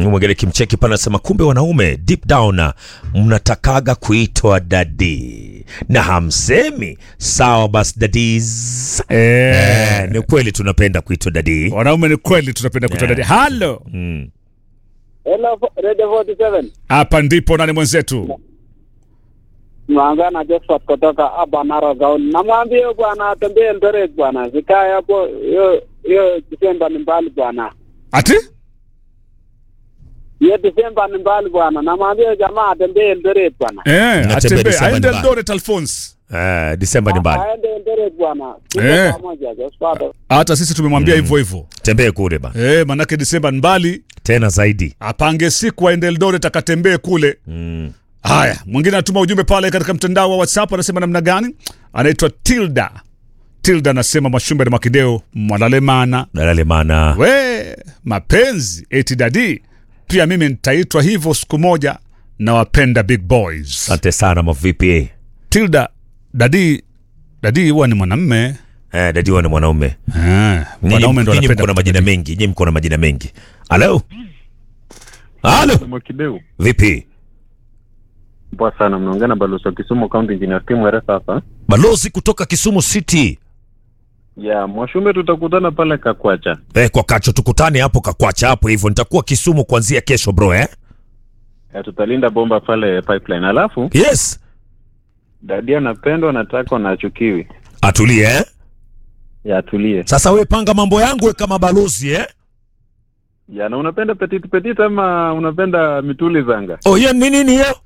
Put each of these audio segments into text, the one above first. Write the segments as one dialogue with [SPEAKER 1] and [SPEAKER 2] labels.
[SPEAKER 1] Mwingine kimcheki pana anasema kumbe wanaume deep down mnatakaga kuitwa dadi na hamsemi sawa. Basi dadis,
[SPEAKER 2] Eh,
[SPEAKER 1] eh, ni kweli tunapenda kuitwa dadi.
[SPEAKER 2] wanaume ni kweli tunapenda kutoa dadi. Halo,
[SPEAKER 1] Mm.
[SPEAKER 3] Hello, Radio 47.
[SPEAKER 2] hapa ndipo nani mwenzetu?
[SPEAKER 3] Mwanga na Josephat kutoka hapa Narok Gaoni. Namwambia huyo bwana atembee Eldoret bwana. Sikae hapo hiyo hiyo Disemba ni mbali bwana.
[SPEAKER 2] Ati
[SPEAKER 3] Hiyo Disemba ni mbali bwana. Namwambia jamaa atembee Eldoret bwana.
[SPEAKER 2] eh,
[SPEAKER 1] Natembea
[SPEAKER 2] atembee
[SPEAKER 1] Disemba
[SPEAKER 2] aende
[SPEAKER 1] ni mbali.
[SPEAKER 2] Eldoret Alphonse.
[SPEAKER 1] Eh, Disemba ni mbali,
[SPEAKER 3] Aende Eldoret bwana. Tuko
[SPEAKER 2] Eh.
[SPEAKER 3] pamoja Josephat.
[SPEAKER 2] Hata sisi tumemwambia hivyo hivyo.
[SPEAKER 1] tembee kule ba
[SPEAKER 2] Eh, manake Disemba ni mbali,
[SPEAKER 1] tena zaidi.
[SPEAKER 2] apange siku aende Eldoret akatembee kule.
[SPEAKER 1] Mm.
[SPEAKER 2] Haya, mwingine anatuma ujumbe pale katika mtandao wa WhatsApp, anasema namna gani? Anaitwa Tilda. Tilda anasema Mwashumbe na Makideo mwalalemana
[SPEAKER 1] Dalale mana
[SPEAKER 2] we mapenzi eti dadi, pia mimi nitaitwa hivyo siku moja, na wapenda big boys.
[SPEAKER 1] asante sana mavipi.
[SPEAKER 2] Tilda, dadi dadi huwa ni mwanamme
[SPEAKER 1] Eh, dadi huwa ni mwanaume.
[SPEAKER 2] eh, wanaume ndo
[SPEAKER 1] Nyinyi
[SPEAKER 2] wanapenda
[SPEAKER 1] mko na majina mengi, nyinyi mko na majina mengi. Halo, halo,
[SPEAKER 4] Mwakideu,
[SPEAKER 1] vipi?
[SPEAKER 4] poa sana. Mnaongea na balozi wa Kisumu County Engineer Tim Weresa hapa.
[SPEAKER 1] Balozi kutoka Kisumu City.
[SPEAKER 4] Ya Mwashume, tutakutana pale Kakwacha.
[SPEAKER 1] Eh, kwa kacho tukutane hapo Kakwacha hapo hivyo. Nitakuwa Kisumu kuanzia kesho bro eh?
[SPEAKER 4] Ya, tutalinda bomba pale pipeline. Alafu
[SPEAKER 1] Yes.
[SPEAKER 4] dadi anapendwa, nataka na achukiwi.
[SPEAKER 1] Atulie eh?
[SPEAKER 4] Ya atulie.
[SPEAKER 1] Sasa we panga mambo yangu we kama balozi eh?
[SPEAKER 4] Ya na unapenda petit petit ama unapenda mituli zanga?
[SPEAKER 1] Oh, hiyo ni nini hiyo?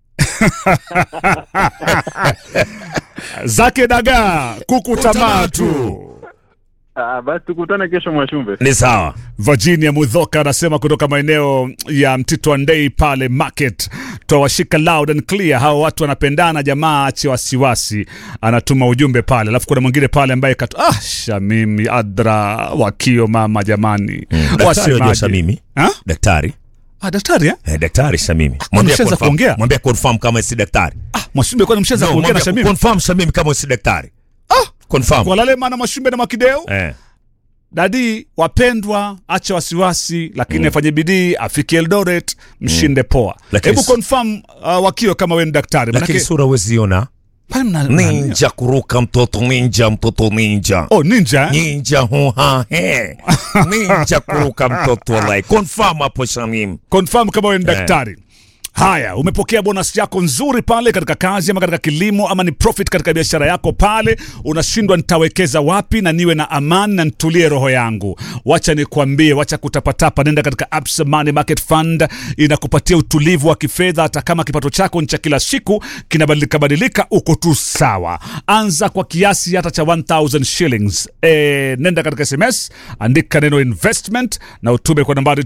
[SPEAKER 2] zake dagaa kuku tamatu.
[SPEAKER 4] Ah, basi tukutane kesho Mwashumbe.
[SPEAKER 1] Ni sawa.
[SPEAKER 2] Virginia Mudhoka anasema kutoka maeneo ya Mtito Andei pale market, twawashika loud and clear. Hao watu wanapendana, jamaa ache wasiwasi. Anatuma ujumbe pale, alafu kuna mwingine pale ambaye katu ah, Shamimi Adra wakio mama jamani,
[SPEAKER 1] Daktari
[SPEAKER 2] Wasemaje?
[SPEAKER 1] unajua Shamimi?
[SPEAKER 2] Ha?
[SPEAKER 1] Daktari.
[SPEAKER 2] Ah, daktari eh?
[SPEAKER 1] Eh, daktari Shamimi. Mwambie
[SPEAKER 2] mshaanza
[SPEAKER 1] confirm-
[SPEAKER 2] kuongea?
[SPEAKER 1] Mwambie confirm kama si daktari.
[SPEAKER 2] Ah, Mwashumbe kwani mshaanza
[SPEAKER 1] No,
[SPEAKER 2] kuongea na
[SPEAKER 1] mwambie
[SPEAKER 2] Shamimi?
[SPEAKER 1] confirm Shamimi kama si daktari. Ah, confirm.
[SPEAKER 2] Walale maana Mwashumbe na Makideo
[SPEAKER 1] Eh.
[SPEAKER 2] dadi wapendwa, acha wasiwasi, lakini afanye bidii afike Eldoret, mshinde poa.
[SPEAKER 1] Lakini
[SPEAKER 2] Hebu
[SPEAKER 1] s-
[SPEAKER 2] confirm uh, wakio kama wewe ni daktari,
[SPEAKER 1] Lakini
[SPEAKER 2] manake
[SPEAKER 1] sura weziona.
[SPEAKER 2] pale mna mna-
[SPEAKER 1] Ninja kuruka mtoto ninja mtoto ninja.
[SPEAKER 2] Oh, ninja eh?
[SPEAKER 1] Ninja huha he. Ninja kuruka mtoto like. Confirm hapo Shamimi.
[SPEAKER 2] confirm kama wewe ni daktari. Haya, umepokea bonus yako nzuri pale katika kazi ama katika kilimo ama ni profit katika biashara yako pale, unashindwa nitawekeza wapi na niwe na amani na nitulie roho yangu. Wacha nikwambie, wacha kutapatapa, nenda katika Absa Money Market Fund, inakupatia utulivu wa kifedha, hata kama kipato chako ni cha kila siku kinabadilika badilika, uko tu sawa. Anza kwa kiasi hata cha 1000 shillings. E, nenda katika SMS, andika neno investment na utume kwa nambari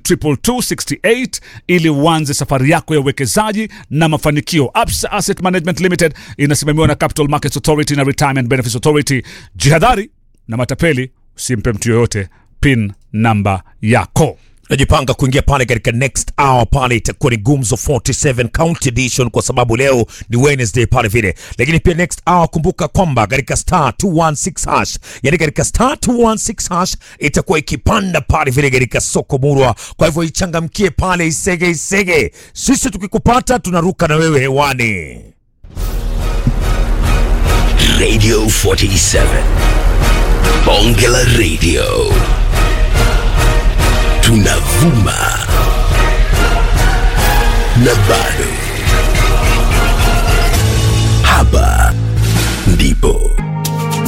[SPEAKER 2] 22268 ili uanze safari yako ya uwekezaji na mafanikio. Absa Asset Management Limited inasimamiwa na Capital Markets Authority na Retirement Benefits Authority. Jihadhari na matapeli, usimpe mtu yoyote pin namba yako.
[SPEAKER 1] najipanga kuingia pale katika next hour pale itakuwa ni gumzo 47 county edition kwa sababu leo ni wednesday pale vile lakini pia next hour kumbuka kwamba katika star 216 hash yani katika star 216 hash itakuwa ikipanda pale vile katika soko murwa kwa hivyo ichangamkie pale isege isege sisi tukikupata tunaruka na wewe hewani
[SPEAKER 5] Radio 47. Bonge la Radio. Tunavuma. Na bado. Hapa ndipo